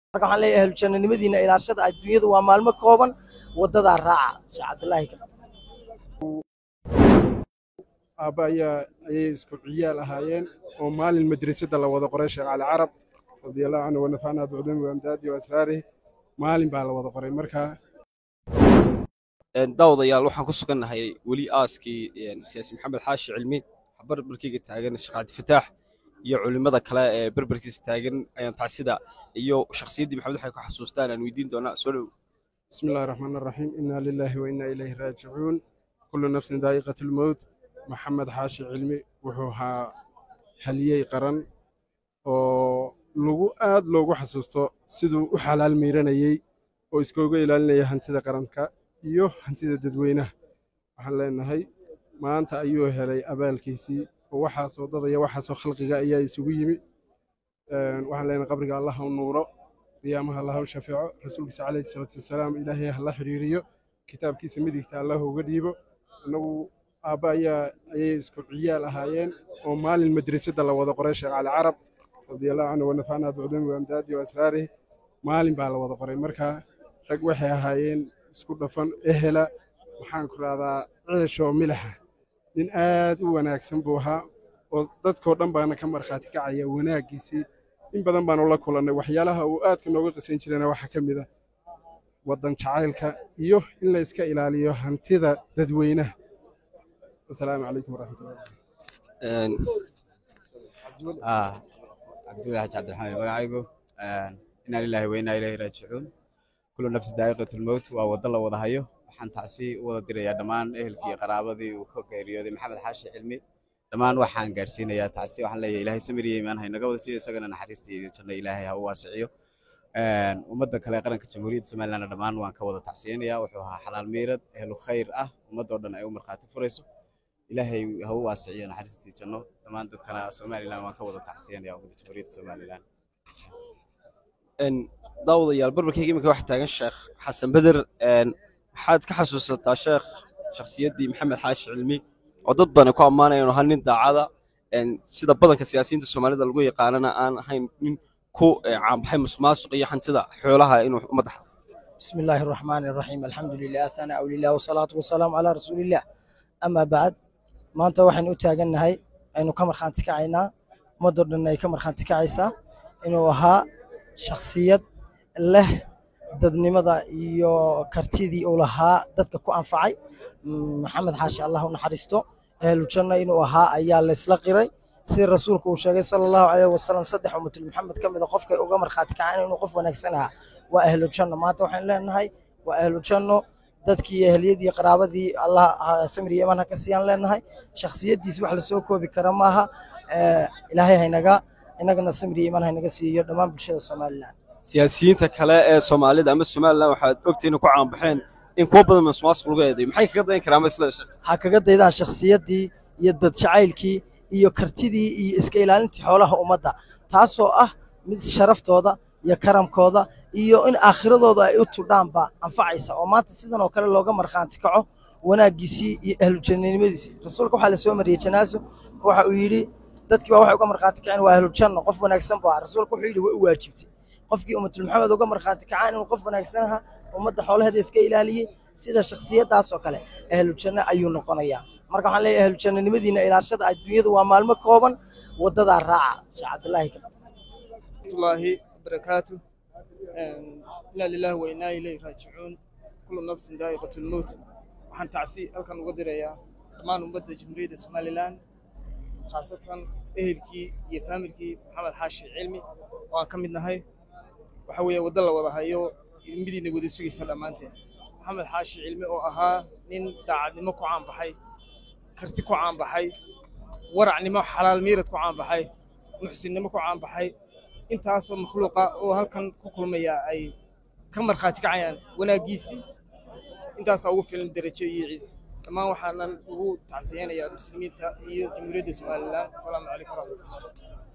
marka waxaan leeyahay ahlu jannanimadiina ilaashada adduunyada waa maalmo kooban wadadaa raaca sheekh cabdilaahi aabba ayaa ayay isku ciyaal ahaayeen oo maalin madrasada la wada qoray sheekh cali carab radiallahu canhu wanafacnaa biculuumi waamdaadi waasraarihi maalin baa la wada qoray markaa daawadayaal waxaan ku sugannahay weli aaskii siyaasi maxamed xaashi cilmi barbarkeyga taagan sheekh cabdifataax iyo culimmada kale ee barbarkiisa taagan ayaan tacsida iyo shakhsiyaddii maxamed waxay ku xasuustaan aan weydiin doonaa soo dhow bismi illahi raxmaan araxiim inaa lilaahi wa inaa ilayhi raajicuun kullu nafsin daa'iqat lmowt maxamed xaashi cilmi wuxuu ahaa haliyey qaran oo lagu aad loogu xasuusto siduu u xalaal miiranayey oo iskooga ilaalinaya hantida qaranka iyo hantida dadweynaha waxaan leenahay maanta ayuu helay abaalkiisii oo waxaasoo dadaya waxaasoo khalqiga ayaa isugu yimi waxaan leenahay qabriga allah u nuuro qiyaamaha allah u shafeeco rasuulkiisa calayhi salaatu wasalaam ilaahay hala xiriiriyo kitaabkiisa midigta allah uga dhiibo innagu aabba ayaa ayay isku ciyaal ahaayeen oo maalin madrasada la wada qoray sheekh cali carab radiallahu canhu wanafacnaa biculuumi waamdaadi waasraarihi maalin baa la wada qoray markaa rag waxay ahaayeen isku dhafan ehela waxaan ku rahdaa ceeshoo milaxa nin aad u wanaagsan buu ahaa oo dadkoo dhan baana ka markhaati kacaya wanaaggiisii in badan baanu la kulannay waxyaalaha uu aadka nooga qisan jirana waxaa ka mid a waddan jacaylka iyo in la iska ilaaliyo hantida dadweynaha wasalaamu calaykum waraxmatullahi cabdullahi xaji cabdiraxmaan magacaygu inaa lilaahi wa inaa ilayhi raajicuun kullu nafsi daa'iqatu lmowt waa waddo la wada hayo waxaan tacsi u wada dirayaa dhammaan ehelkii qaraabadii uu ka geeriyooday maxamed xaashi cilmi dhammaan waxaan gaarsiinayaa tacsi waxaan leeyahay ilaahay samir iyo iimaan haynaga wada siiyo isagana naxariista iyo janno ilaahay ha u waasiciyo ummadda kale ee qaranka jamhuuriyadda somalilandna dhammaan waan ka wada tacsiyeynayaa wuxuu ahaa xalaal miirad ehlu khayr ah ummadoo dhan ay u markhaati furayso ilaahay ha u waasiciyo naxariistii janno dhammaan dadkana somaliland waan ka wada tacsiyeynayaa ummadda jamhuuriyadda somaliland daawadayaal barbarkeyga iminka waxaa taagan sheekh xasan beder maxaad ka xasuusataa sheekh shakhsiyaddii maxamed xaashi cilmi oo dad badan ku ammaanaya inuu ahaa nin daacada sida badanka siyaasiyiinta soomaalida lagu yaqaanana aan ahayn nin ku caanbaxay musuqmaasuq iyo hantida xoolaha inuu ummadda بسم الله الرحمن الرحيم الحمد لله ثناء لله والصلاة والسلام على رسول الله أما بعد ما أنت وحن أتاجناهي إنه كمر خان تكعينا مدر إنه كمر خان تكعيسا إنه ها شخصية له dadnimada iyo kartidii uu lahaa dadka ku anfacay maxamed xaashi allah u naxariisto ahlu janna inuu ahaa ayaa la isla qiray sida rasuulku uu sheegay sala allahu calayhi wasalam saddex ummatul maxamed ka mid a qofkay uga markhaati kacaan inuu qof wanaagsan ahaa waa ahlu janno maanta waxaynu leenahay waa ahlu janno dadkii iyo ehliyadii qaraabadii allah samir iyo iman ha ka siiyaan leenahay shakhsiyaddiisi wax lasoo koobi kara maaha ilaahay haynaga inagana samir iyo iman haynaga siiyo dhammaan bulshada somaliland siyaasiyiinta kale ee soomaalida ama somaliland waxaad ogtihiin ku caanbaxeen in kuwa badan musuqmaasuq lagu eedayo maxay kaga dayan karaan isla ha kaga daydaan shakhsiyaddii iyo dad jacaylkii iyo kartidii iyo iska ilaalintii xoolaha ummadda taasoo ah mid sharaftooda iyo karamkooda iyo in aakhiradooda ay u tudhaanba anfacaysa oo maanta sidan oo kale looga markhaanti kaco wanaaggiisii iyo ahlujannanimadiisii rasuulka waxaa la soo mariyey janaaso waxa uu yidhi dadkii baa waxay uga markhaanti kaceen waa ahlujanno qof wanaagsan buu ahaa rasuulka wuxuu yidhi way u waajibtay qofkii ummatul maxamed uga markhaanti kacaan inuu qof wanaagsan ahaa ummadda xoolaheeda iska ilaaliyey sida shakhsiyaddaas oo kale ahlu janno ayuu noqonayaa marka waxaan leeyahay ahlu jannanimadiina ilaashada adduunyada waa maalmo kooban wadadaa raaca sheekh cabdilaahi الله وبركاته إنا لله وإنا إليه راجعون كل نفس ذائقة الموت waxaan tacsi halkan uga dirayaa dhammaan ummadda jamhuuriyadda somalilan khaasatan ehelkii iyo faamilkii maxamed xaashi cilmi oo aan ka mid nahay waxa weeye waddo la wada hayo midiina wada sugaysa dhammaanteen maxamed xaashi cilmi oo ahaa nin daacadnimo ku caanbaxay karti ku caanbaxay waracnimo xalaal miirad ku caanbaxay muxsinnimo ku caanbaxay intaasoo makhluuqa oo halkan ku kulmaya ay ka markhaati kacayaan wanaaggiisii intaasaa ugu filan derajo iyo ciise dhammaan waxaanan ugu tacsiyeynayaa muslimiinta iyo jamhuuriyadda somalilan asalaamu calaykum waraxmatullah